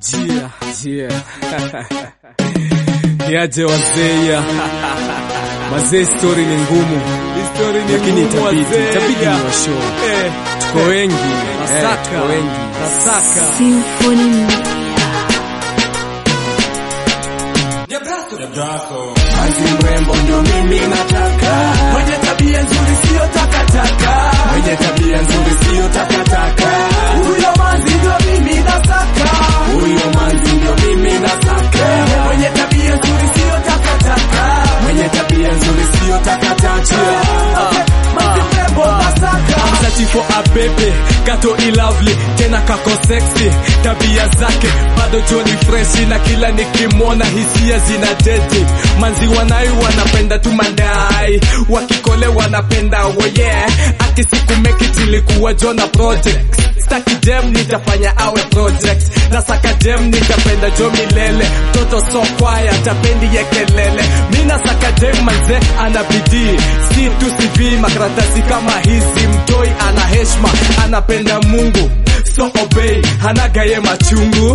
Jia, jia. Niaje wazeya. Mazee story ni ngumu. Story ni Lakini ngumu, itabidi, wazee. itabidi ni washow. Eh, Tuko wengi. Eh, Nasaka. tuko wengi. Nasaka. Symphony Media. Kazi mrembo ndio mimi nataka, mwenye tabia nzuri sio takataka, mwenye tabia nzuri sio takataka. Huyo manzi ndio mimi nasaka, huyo manzi ndio mimi nasaka, mwenye tabia nzuri sio takataka, mwenye tabia nzuri sio takataka. Manzi mrembo nasaka. I'm searching for a baby kato ilovely tena kako sexy tabia zake bado joni freshi na kila nikimwona hisia zina dedi manzi wanai wanapenda tu mandai wakikole wanapenda woye akisikumekit ilikuwa jona project staki jem nitafanya awe project nasaka jem nitapenda jo milele mtoto so kwaya tapendi yekelele mina saka jem manze ana bidii si tu CV makaratasi kama hizi mtoi ana heshma anapenda mungu so obey hanagaye machungu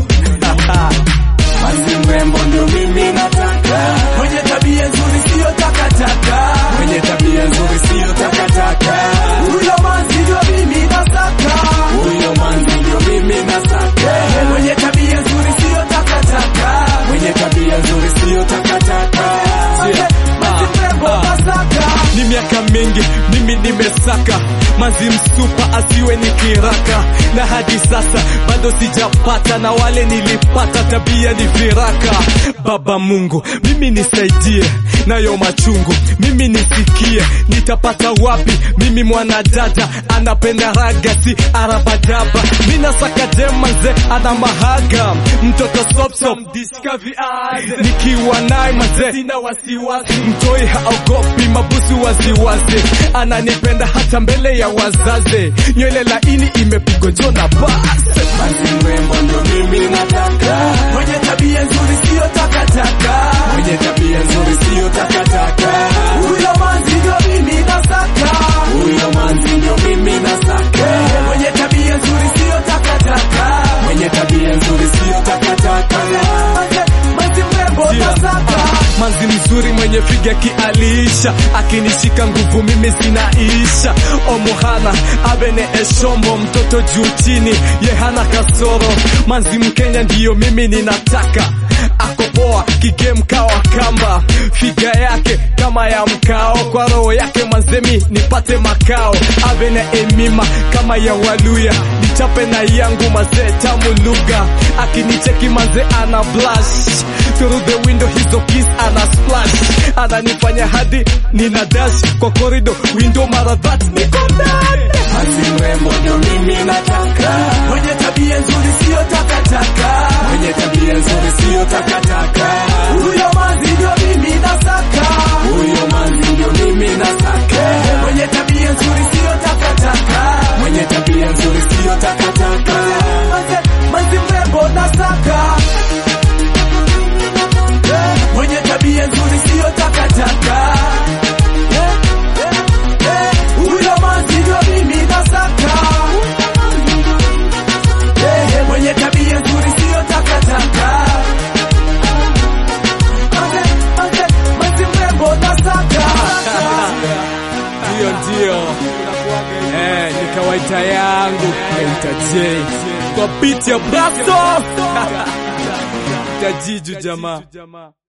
Manzi mrembo ndio mimi nataka, mwenye tabia nzuri sio takataka, mwenye tabia nzuri sio takataka. Huyo manzi ndio mimi nasaka, huyo manzi ndio mimi nasaka, mwenye tabia nzuri sio takataka, mwenye tabia nzuri sio takataka. Manzi mrembo nasaka. ni miaka mingi mimi nimesaka manzi msupa asiwe ni kiraka na hadi sasa bado sijapata na wale nilipata tabia ni viraka baba mungu mimi nisaidie nayo machungu mimi nisikie nitapata wapi mimi mwanadada anapenda raga si arabadaba mina saka demanze ana mahaga mtoto sopsop nikiwa naye maze sina wasiwasi mtoi haogopi mabusu waziwazi ananipenda hata mbele ya wazazi nywele laini imepigwa jona basi Manzi mrembo ndio mimi nataka, mwenye tabia nzuri sio takataka, mwenye tabia nzuri sio takataka. Huyo manzi ndio mimi nasaka, huyo manzi ndio mimi nasaka, mwenye tabia nzuri sio takataka, mwenye tabia nzuri sio takataka. Manzi- Manzi mrembo nasaka. manzi mzuri mwenye figa kialisha akinishika nguvu mimi zinaisha omuhana abene eshombo mtoto juu chini ye hana kasoro manzi mkenya ndiyo mimi ninataka akopoa kigemkawa kamba figa yake kama ya mkao kwa roho yake mazemi nipate makao avene emima kama ya waluya nichape na yangu mazee tamu lugha akinicheki mazee ana blush through the window hizo kiss ana splash ananifanya hadi nina dash kwa corridor window mara that niko ndani Manzi mrembo ndio mimi nataka, mwenye tabia nzuri sio takataka, mwenye tabia nzuri sio takataka. Huyo manzi ndio mimi nasaka, huyo manzi ndio mimi nasaka, mwenye tabia nzuri sio takataka, mwenye tabia nzuri sio takataka. Manzi- Manzi mrembo nasaka, mwenye tabia nzuri sio takataka. Huyo manzi ndio mimi nasaka, Eh, mwenye tabia nzuri sio takataka. Manze, manze, manzi mrembo nasaka. Hiyo ndio. Eh, ni kawaida yangu kaita J. kwa beat ya braso tajiju jamaa